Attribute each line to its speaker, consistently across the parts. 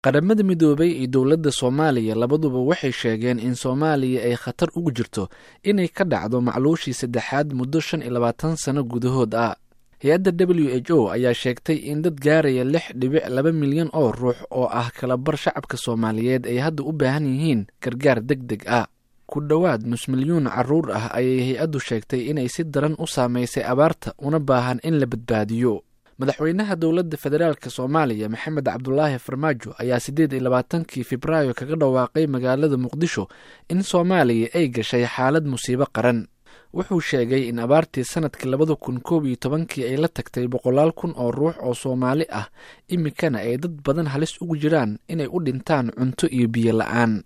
Speaker 1: qaramada midoobay iyo dowladda soomaaliya labaduba waxay sheegeen in soomaaliya ay khatar ugu jirto inay ka dhacdo macluushii saddexaad muddo shan iyo labaatan sano gudahood ah hay-adda w h o ayaa sheegtay in dad gaaraya lix dhibic laba milyan oo ruux oo ah kalabar shacabka soomaaliyeed ay hadda u baahan yihiin gargaar deg deg ah ku dhowaad nus milyuun caruur ah ayay hay-addu sheegtay inay si daran u saamaysay abaarta una baahan in la badbaadiyo madaxweynaha dowladda federaalk soomaaliya maxamed cabdulaahi farmaajo ayaa siddeed iyo labaatankii febraayo kaga dhawaaqay magaalada muqdisho in soomaaliya ay gashay xaalad musiibo qaran wuxuu sheegay in abaartii sanadkii labada kun koob iyo tobankii ay la tagtay boqolaal kun oo ruux oo soomaali ah iminkana ay dad badan halis ugu jiraan inay u dhintaan cunto iyo biyo la-aan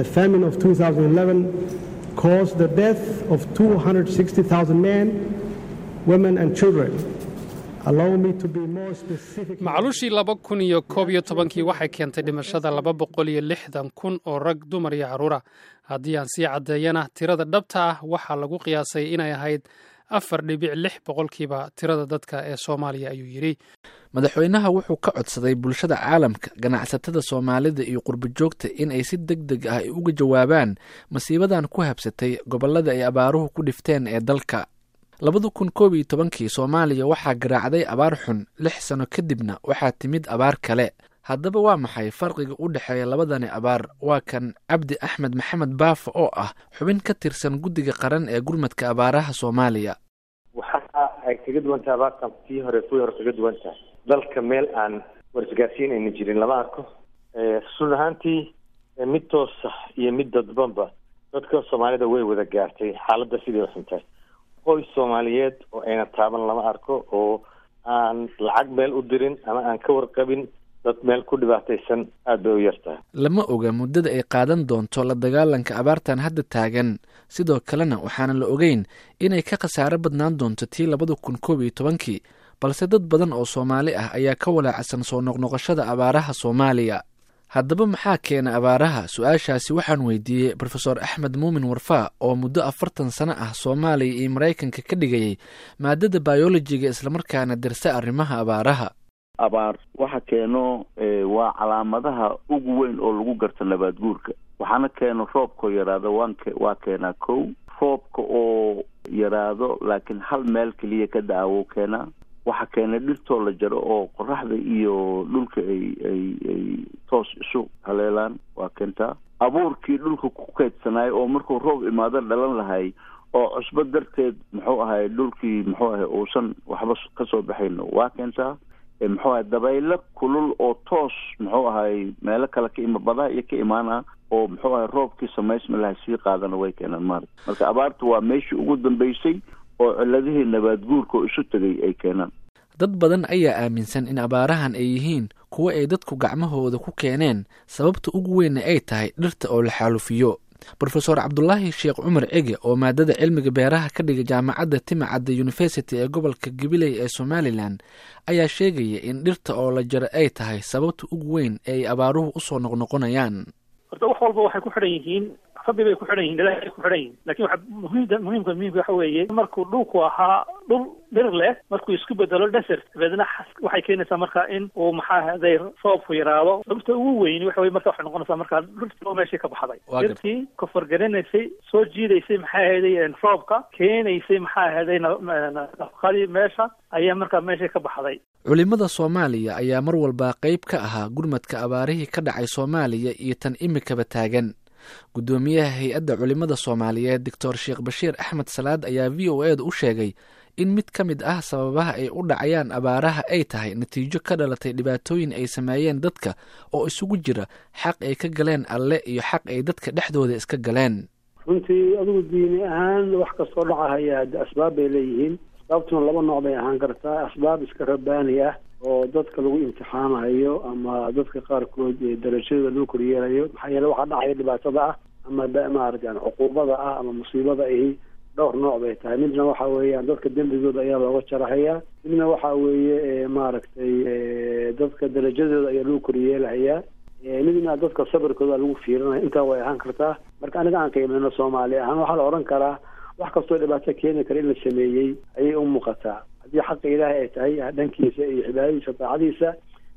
Speaker 2: macluushii laba kun iyo koob iyo tobankii waxay keentay dhimashada laba boqol iyo lixdan kun oo rag dumar iyo carruura haddii aan sii caddeeyana tirada dhabta ah waxaa lagu qiyaasay inay ahayd afar dhibic lix boqolkiiba tirada dadka ee soomaaliya ayuu yidhi
Speaker 1: madaxweynaha wuxuu ka codsaday bulshada caalamka ganacsatada soomaalida iyo qurbojoogta in ay si deg deg ah uga jawaabaan masiibadan ku habsatay gobollada ay abaaruhu ku dhifteen ee dalka labada kun koob iyo tobankii soomaaliya waxaa garaacday abaar xun lix sano kadibna waxaa timid abaar kale haddaba waa maxay farqiga u dhexeeya labadani abaar waa kan cabdi axmed maxamed baafa oo ah xubin ka tirsan guddiga qaran ee gurmadka abaaraha soomaaliya
Speaker 3: waxa ay kaga duwan tahay abaartan tii hore kuwii hore kaga duwan tahay dalka meel aan warisgaarsiin ayna jirin lama arko run ahaantii mid toosa iyo mid dadbanba dadka soomaalida way wada gaartay xaaladda sidii uxuntahay qoys soomaaliyeed oo ayna taaban lama arko oo aan lacag meel u dirin ama aan ka warqabin dad meel ku dhibaataysan aad bay u yartahay
Speaker 1: lama oga muddada ay qaadan doonto la dagaalanka abaartan hadda taagan sidoo kalena waxaana la ogeyn inay ka khasaaro badnaan doonto tii labada kun koob iyo tobankii balse dad badan oo soomaali ah ayaa ka walaacsan soo noqnoqoshada abaaraha soomaaliya haddaba maxaa keena abaaraha su-aashaasi waxaan weydiiyey rofeor axmed muumin warfaa oo muddo afartan sano ah soomaaliya iyo maraykanka ka dhigayay maadada bayolojiga islamarkaana dirsa arrimaha abaaraha
Speaker 4: abaar waxa keeno waa calaamadaha ugu weyn oo lagu garto nabaad guurka waxaana keeno roobkao yaraado waan waa keenaa kow roobka oo yaraado laakiin hal meel keliya ka da-awo keenaa waxaa keena dhirtoo la jaro oo qoraxda iyo dhulka ay ay ay toos isu haleelaan waa keentaa abuurkii dhulka ku keydsanaayo oo markuu roob imaado dhalan lahay oo cusbo darteed muxuu ahay dhulkii muxuu ahay uusan waxba kasoo baxayno waa keentaa muxuu ahay dabaylo kulul oo toos muxuu ahay meelo kale ka ima badaha iyo ka imaana oo muxuu ahay roobkii samaysma lahay sii qaadana way keenaan maarata marka abaarta waa meeshii ugu dambeysay oo ciladihii nabaad guurka oo isu tegay ay keenaan
Speaker 1: dad badan ayaa aaminsan in abaarahan ay yihiin kuwo ay dadku gacmahooda ku keeneen sababta ugu weynna ay tahay dhirta oo la xaalufiyo rofeor cabdulaahi sheekh cumar cege oo maadada cilmiga beeraha ka dhiga jaamacadda timacadda university ee gobolka gabiley ee somalilan ayaa sheegaya in dhirta oo la jaro ay tahay sababta ugu weyn ee ay abaaruhu usoo noqnoqonayaan
Speaker 5: horta wax walba waxay ku xidhan yihiin rabbi bay ku xidhan yihin ilaahay bay ku xidhan yihin lakin waxa muhiimda muhiimka muhiimka waxa weeye markuu dhulku ahaa dhul dhir leh markuu isku bedelo desert dabeedna waxay keenaysaa marka in uu maxaa haday roobku yaraado sababta ugu weyni waxa weye marka waxay noqonaysaa marka dhirtii oo meeshii ka baxday dhirtii koforgaranaysay soo jiidaysay maxaa ahaday roobka keenaysay maxaa ahaday nafaqadii meesha ayaa markaa meeshii ka baxday
Speaker 1: culimada soomaaliya ayaa mar walba qeyb ka ahaa gurmadka abaarihii ka dhacay soomaaliya iyo tan imikaba taagan guddoomiyaha hay-adda culimada soomaaliyeed doctor sheekh bashiir axmed salaad ayaa v o e da u sheegay in mid ka mid ah sababaha ay u dhacayaan abaaraha ay tahay natiijo ka dhalatay dhibaatooyin ay sameeyeen dadka oo isugu jira xaq ay ka galeen alle iyo xaq ay dadka dhexdooda iska galeen
Speaker 6: runtii adigu diini ahaan wax kastoo dhacahaya hadde asbaab bay leeyihiin asbaabtuna laba nooc bay ahaan kartaa asbaab iska rabaani ah oo dadka lagu imtixaanayo ama dadka qaarkood darajadooda loo koryeelayo maxaa yeele waxaa dhacaya dhibaatada ah ama maarata yani cuquubada ah ama musiibada ahi dhowr nooc bay tahay midna waxa weeyaan dadka dembigooda ayaa looga jarahayaa midna waxa weeye maaragtay dadka darajadooda ayaa lagu koryeelahayaa midna dadka sabirkooda lagu fiirinaya intaa way ahaan kartaa marka aniga aan qiimeyno soomaali ahaan waxaa la odhan karaa wax kastoo dhibaato keeni kara in la sameeyey ayay u muuqataa haddii xaqa ilaahay ay tahay dhankiisa iyo cibaadadiisa daacadiisa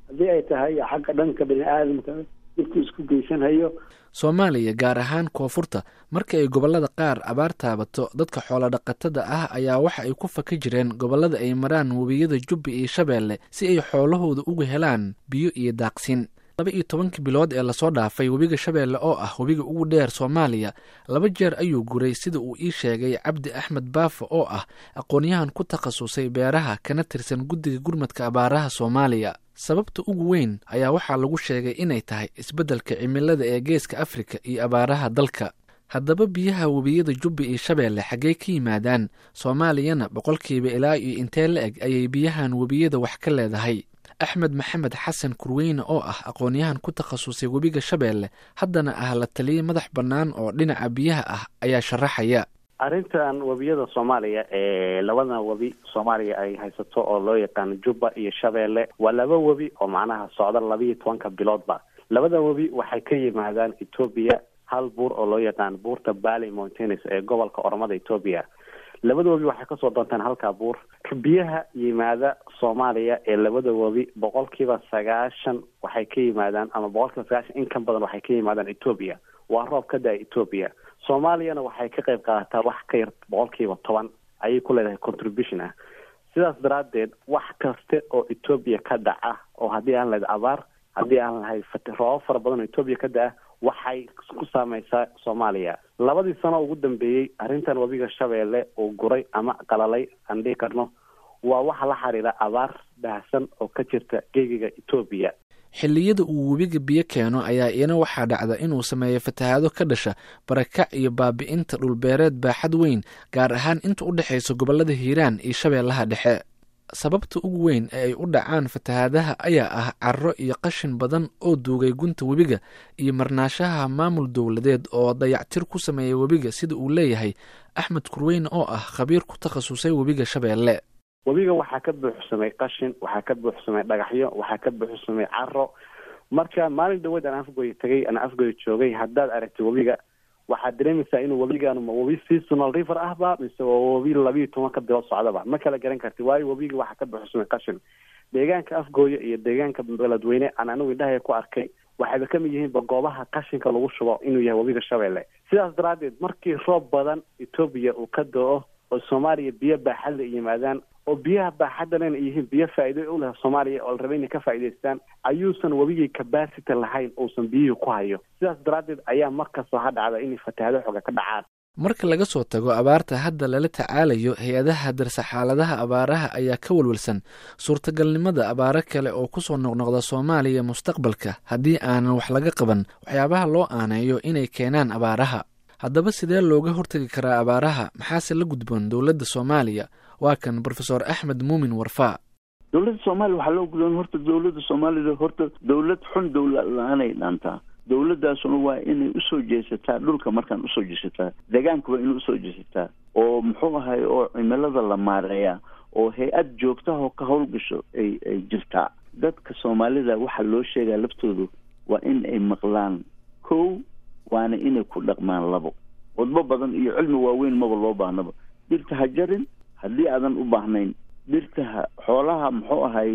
Speaker 6: haddii ay tahay xagga dhanka bini aadamka dhibku isku geysanhayo
Speaker 1: soomaaliya gaar ahaan koonfurta marka ay gobollada qaar abaar taabato dadka xoolodhaqatada ah ayaa waxa ay ku faka jireen gobollada ay maraan webiyada jubbi iyo shabeelle si ay xoolahooda uga helaan biyo iyo daaqsin laba iyo tobankii bilood ee lasoo dhaafay webiga shabeelle oo ah webiga ugu dheer soomaaliya laba jeer ayuu guray sida uu ii sheegay cabdi axmed baafo oo ah aqoonyahan ku takhasusay beeraha kana tirsan guddiga gurmadka abaaraha soomaaliya sababta ugu weyn ayaa waxaa lagu sheegay inay tahay isbeddelka cimilada ee geeska afrika iyo abaaraha dalka haddaba biyaha webiyada jubbi iyo shabeelle xaggey ka yimaadaan soomaaliyana boqolkiiba ilaa iyo intee la eg ayay biyahan webiyada wax ka leedahay axmed maxamed xasan kurweyne oo ah aqoonyahan ku takhasusay webiga shabeelle haddana ah la taliye madax bannaan oo dhinaca biyaha ah ayaa sharaxaya
Speaker 7: arrintan webiyada soomaaliya ee labadan webi soomaaliya ay haysato oo loo yaqaano jubba iyo shabeelle waa laba webi oo macnaha socda labiiyo tobanka biloodba labada webi waxay ka yimaadaan etoobiya hal buur oo loo yaqaano buurta bally mountains ee gobolka oromada etoobiya labada webi waxay kasoo doontaan halkaa buur biyaha yimaada soomaaliya ee labada webi boqolkiiba sagaashan waxay ka yimaadaan ama boqolkiiba sagaashan in ka badan waxay ka yimaadaan etoobiya waa roob ka da-a etoobiya soomaaliyana waxay ka qayb qaadataa wax ka yar boqolkiiba toban ayay ku leedahay contribution ah sidaas daraaddeed wax kaste oo etoobiya ka dhaca oo haddii aan lahayd abaar haddii aan lahayd roobab fara badan oo etoobiya ka da-a waxay ku saameysaa soomaaliya labadii sano ugu dambeeyey arrintan webiga shabeelle uu guray ama qalalay aan dhihi karno waa waxa la xiriira abaar baahsan oo ka jirta geegiga etoobiya
Speaker 1: xilliyada uu webiga biyo keeno ayaa iyana waxaa dhacda inuu sameeyo fatahaado ka dhasha barakac iyo baabi'inta dhulbeereed baaxad weyn gaar ahaan inta u dhexaysa gobollada hiiraan iyo shabeellaha dhexe sababta ugu weyn ee ay u dhacaan fatahaadaha ayaa ah carro iyo qashin badan oo duugay gunta webiga iyo marnaashaha maamul dowladeed oo dayactir ku sameeya webiga sida uu leeyahay axmed kurweyne oo ah khabiir ku takhasusay webiga shabeelle
Speaker 7: webiga waxaa ka buuxsamay qashin waxaa ka buuxsamay dhagaxyo waxaa ka buuxsamay caro marka maalin dhaweed aan afgoy tagay aan afgoy joogay haddaad aragtay webiga waxaad dareemaysaa inuu webigan ma webi seasonal river ahba mise waa webi labiiyo tobanka bilood socdaba ma kala garan karti waayo webiga waxaa ka buuxsamay qashin deegaanka afgooya iyo deegaanka beledweyne aan anigu indhahaya ku arkay waxayba kamid yihiinba goobaha qashinka lagu shubo inuu yahay webiga shabeelle sidaas daraaddeed markii roob badan etoobiya uu ka do-o oo soomaaliya biyo baaxadla yimaadaan oo biyaha baaxaddan ay yihiin biyo faa'iido u leh soomaaliya oo la rabay inay ka faa'iidaystaan ayuusan webigii capacity lahayn uusan biyihii ku hayo sidaas daraaddeed ayaa markastoo ha dhacda inay fatahaado xooga ka dhacaan
Speaker 1: marka laga soo tago abaarta hadda lala tacaalayo hay-adaha darsa xaaladaha abaaraha ayaa ka walwalsan suurtagalnimada abaaro kale oo kusoo noqnoqda soomaaliya mustaqbalka haddii aanan wax laga qaban waxyaabaha loo aaneeyo inay keenaan abaaraha haddaba sidee looga hortegi karaa abaaraha maxaase la gudboon dowladda soomaaliya waa kan brofesor axmed muumin warfaa
Speaker 4: dowladda soomaaliya waxaa loo gudboon horta dowladda soomaalida horta dowlad xun dowlad la-aanay dhaantaa dowladdaasuna waa inay usoo jeesataa dhulka markaan usoo jeesataa deegaanka waa inay usoo jeesataa oo muxuu ahay oo cimilada la maareeyaa oo hay-ad joogtahoo ka howlgasho ay ay jirtaa dadka soomaalida waxaa loo sheegaa laftoodu waa in ay maqlaan kow waana inay ku dhaqmaan labo wadbo badan iyo cilmi waaweyn maba loo baahnaba dhirta ha jarin haddii aadan u baahnayn dhirta ha xoolaha muxuu ahay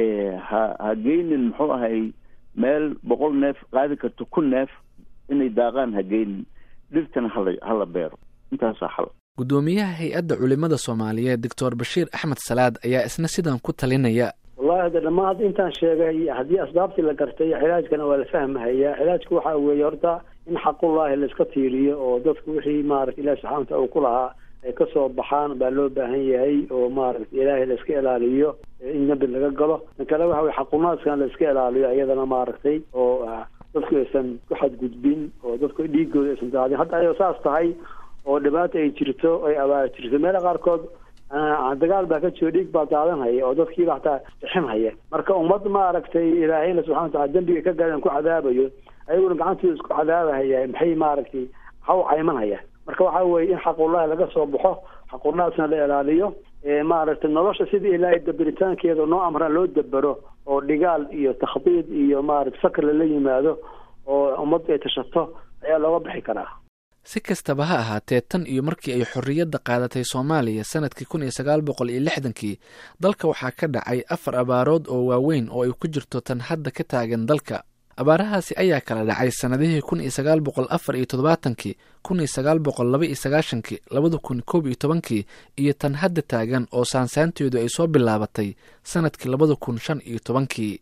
Speaker 4: ha ha geynin muxuu ahay meel boqol neef qaadi karto kun neef inay daaqaan ha geynin dhirtana hala hala beero intaasaa xal
Speaker 1: guddoomiyaha hay-adda culimada soomaaliyeed doctor bashiir axmed salaad ayaa isna sidan ku talinaya
Speaker 6: wallahi hadda dhammaan hadda intaan sheegay haddii asbaabtii la gartay cilaajkana waa la fahmahayaa cilaajka waxaa weeye horta in xaqullaahi laiska tiiriyo oo dadku wixii maarata ilahi subxana wataala uu ku lahaa ay kasoo baxaan baa loo baahan yahay oo maaragta ilaahay laiska ilaaliyo in nabi laga galo tan kale waxa weye xaqunaadkana laiska ilaaliyo iyadana maaragtay oo dadku aysan ku xadgudbin oo dadku dhiigooda aysan daadin hadda ayoo saas tahay oo dhibaata ay jirto ay abaar jirto meela qaarkood dagaal baa ka jiro dhiig baa daadanhaya oo dadkiiba hataa bixinhaya marka ummad maaragtay ilaahayna subxana watacala dembiga ka gaadaan ku cadaabayo ayaguna gacantooda isku cadaabahaya maxay maaragtay maxaa u caymanhaya marka waxa weeye in xaqullahi laga soo baxo xaqunaasna la ilaaliyo maaragtay nolosha sidii ilaahay dabiritaankeeda noo amraan loo dabero oo dhigaal iyo takhdiid iyo maaragta fakr lala yimaado oo ummaddu ay tashato ayaa looga bixi karaa
Speaker 1: si kastaba ha ahaatee tan iyo markii ay xorriyadda qaadatay soomaaliya sanadkii kun iyo sagaal boqol iyo lixdankii dalka waxaa ka dhacay afar abaarood oo waaweyn oo ay ku jirto tan hadda ka taagan dalka abaarahaasi ayaa kala dhacay sannadihii kun iyo sagaal boqol afar iyo toddobaatankii kun iyo sagaal boqol laba iyo sagaashankii labada kun koob iyo tobankii iyo tan hadda taagan oo saansaanteedu ay soo bilaabatay sannadkii labada kun shan iyo tobankii